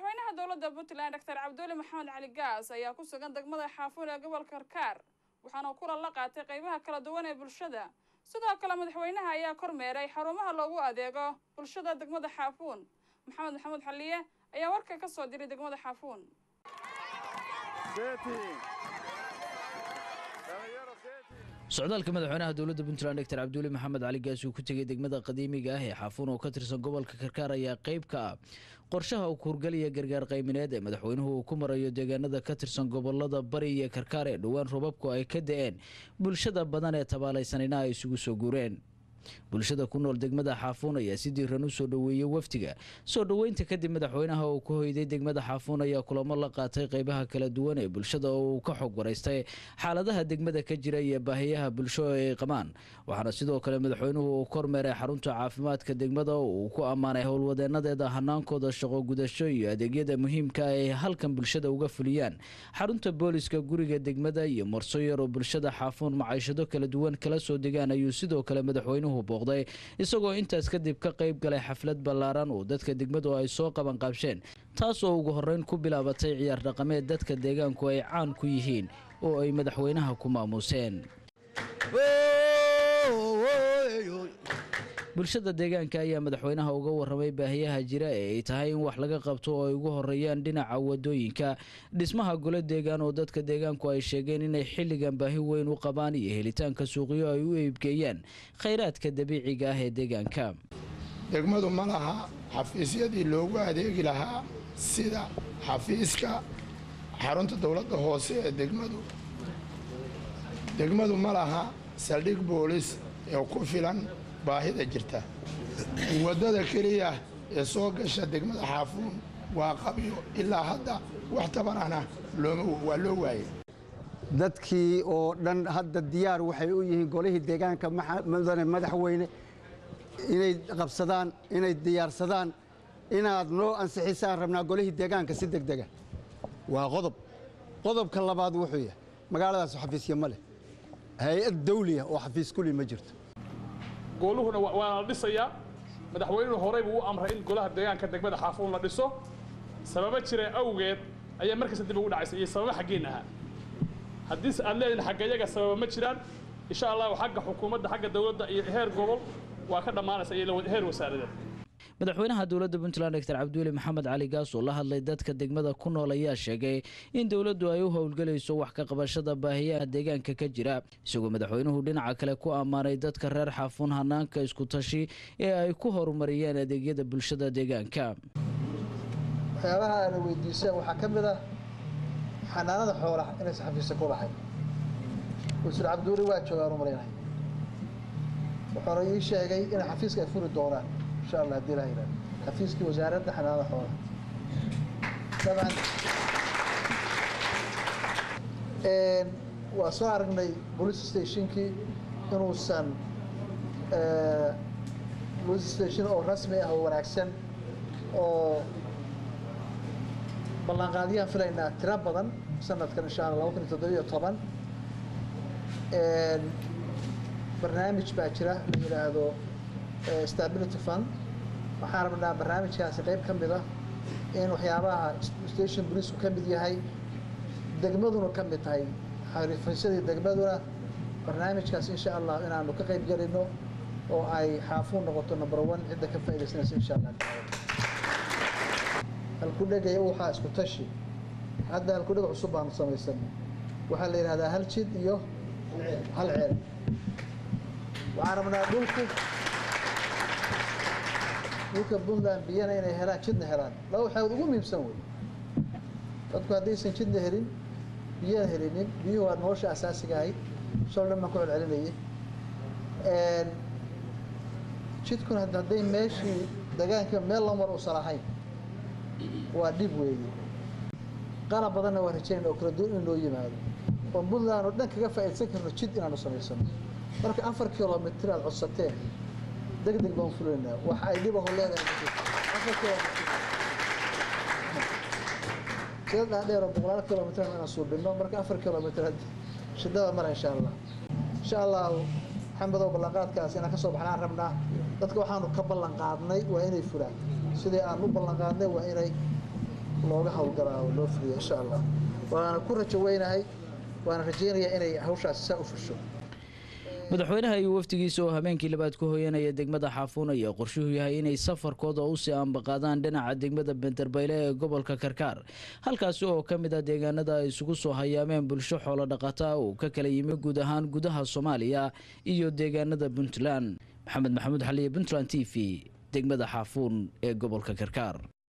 madaxweynaha dowladda puntland doctor cabduuli maxamed cali gaas ayaa ku sugan degmada xaafuun ee gobolka karkaar waxaana kulan la qaatay qeybaha kala duwan ee bulshada sidoo kale madaxweynaha ayaa kormeeray xarumaha loogu adeego bulshada degmada xaafuun maxamed maxamuud xaliye ayaa warka ka soo diray degmada xaafuun socdaalka madaxweynaha dowladda puntland doctor cabduuli maxamed cali gaas uu ku tegay degmada qadiimiga ah ee xaafuun oo ka tirsan gobolka karkaar ayaa qeyb ka ah qorshaha uu kuurgaliya gargaar qaymineed ee madaxweynuhu uu ku marayo deegaanada ka tirsan gobolada bari iyo karkaar ee dhowaan robabku ay ka da-een bulshada badan ee tabaalaysanina ay isugu soo guureen bulshada ku nool degmada xaafuun ayaa si diiran u soo dhoweeyey wafdiga soo dhoweynta kadib madaxweynaha uu ku hoyday degmada xaafuun ayaa kulamo la qaatay qeybaha kala duwan ee bulshada oo uu ka xog waraystay xaaladaha degmada ka jira iyo baahiyaha bulsho ay qabaan waxaana sidoo kale madaxweynuhu uu kormeeray xarunta caafimaadka degmada oo uu ku ammaanay howlwadeenadeeda hanaankooda shaqo gudasho iyo adeegyada muhiimka ay halkan bulshada uga fuliyaan xarunta booliska guriga degmada iyo marso yar oo bulshada xaafuun macaishado kala duwan kala soo degaan ayuu sidoo kale madaxweynuhu booqday isagoo intaas kadib ka qayb galay xaflad ballaaran oo dadka degmadu ay soo qaban qaabsheen taas oo ugu horreyn ku bilaabatay ciyaar dhaqameed dadka deegaanku ay caan ku yihiin oo ay madaxweynaha ku maamuuseen bulshada deegaanka ayaa madaxweynaha uga waramay baahiyaha jira ee ay tahay in wax laga qabto oo ay ugu horeeyaan dhinaca wadooyinka dhismaha golo deegaan oo dadka deegaanku ay sheegeen inay xilligan baahi weyn u qabaan iyo helitaanka suuqyo ay u eebgeeyaan khayraadka dabiiciga ah ee deegaanka degmadu ma laha xafiisyadii loogu adeegi lahaa sida xafiiska xarunta dowladda hoose ee degmadu degmadu ma laha saldhig boolis ee ku filan baahida jirta waddada keliya ee soo gasha degmada xaafuun waa qabyo ilaa hadda wax tabanana waa loo waayay dadkii oo dhan hadda diyaar waxay u yihiin golihii deegaanka mudane madaxweyne inay qabsadaan inay diyaarsadaan inaad noo ansixisaan rabnaa golihii deegaanka si deg dega waa qodob qodobka labaad wuxuu yahay magaaladaas xafiisya ma leh hay-ad dawliya oo xafiis kuli ma jirto gooluhuna waana la dhisayaa madaxweynuhu horey buu u amray in golaha deegaanka degmada xaafuun la dhiso sababo jira awgeed ayaa markasta dib ugu dhacaysa iyo sababo xaggeen ahaa haddiise aad leedihin xagga iyaga sababa ma jiraan insha allahu xagga xukuumadda xagga dowladda iyo heer gobol waa ka dhammaanaysa iyo heer wasaaradeed madaxweynaha dowladda puntland doctor cabduuli maxamed cali gaas oo la hadlay dadka degmada ku nool ayaa sheegay in dowladdu ay u howlgelayso wax ka qabashada baahiyaha deegaanka ka jira isagoo madaxweynuhu dhinaca kale ku ammaanay dadka reer xaafuun hanaanka isku tashi ee ay ku horumariyeen adeegyada bulshada deegaanka waxyaabaha aana weydiiseen waxaa ka mid ah xanaanada xoolaha inaysan xafiisa ku lahayn wasiir cabduuli waa joogaan u malaynaya wuxuuna ii sheegay in xafiiska ay furi doonaan insha allah haddii ilaha yidhahdo xafiiskii wasaaradda xanaanada xoolaha dabcan waa soo aragnay police stationkii inuusan police station oo rasmi ah oo wanaagsan oo ballanqaadyaan filaynaa tiro badan sanadkan insha allah laba kun iyo toddobiyo toban barnaamij baa jira la yidhaahdo stability fund waxaan rabnaa barnaamijkaasi qayb ka mid ah in waxyaabaha station booliisku ka mid yahay degmaduna ka mid tahay xariifaysadii degmaduna barnaamijkaas insha allah inaanu ka qayb gelino oo ay xaafuun noqoto number one cidda ka faaidaysanaysa insha allah halkudhegaya waxaa isku tashi hadda halkudheg cusub baanu samaysan waxaa la yidhahdaa hal jid iyo hal ceel waxaan rabnaa dhulku dhulka puntland biyana inay helaan jidna helaan laba waxaad ugu muhiimsan wey dadku haddaysan jidna helin biyana helinin biyuhu waa nolosha asaasiga ahayd shal dhan baan ku celcelinayay jidkuna hadday meeshii degaanka meel lamar uusan ahayn waa dhib weeye qalab badanna waa rajaynayna oo kala duwan in loo yimaado oo puntland oo dhan kaga faa'iidsan karno jid inaanu samaysano marka afar kilomitr aad codsateen deg deg baan fulaynaa wax ay dhibaho leedahay afar kilomitr sida dhaadheer oo boqolaal kilomitr inaan suubino marka afar kilomitr shidada mara insha allah insha allah maxamedow ballanqaadkaas inaan kasoo baxnaan rabnaa dadka waxaanu ka ballan qaadnay waa inay fulaan sidii aan u ballan qaadnay waa inay looga howlgalaa oo loo fuliyo insha allah waana ku rajo weynahay waana rajaynayaa inay hawshaasi saa u fusho madaxweynaha iyo wafdigiisa oo habeenkii labaad ku hoyanaya degmada xaafuun ayaa qorshuhu yahay inay safarkooda usii ambaqaadaan dhinaca degmada benderbayle ee gobolka karkaar halkaasi oo ka mid ah deegaanada ay isugu soo hayaameen bulsho xoolo dhaqata uu ka kala yimi guud ahaan gudaha soomaaliya iyo deegaanada puntland maxamed maxamuud xaliye puntland t v degmada xaafuun ee gobolka karkaar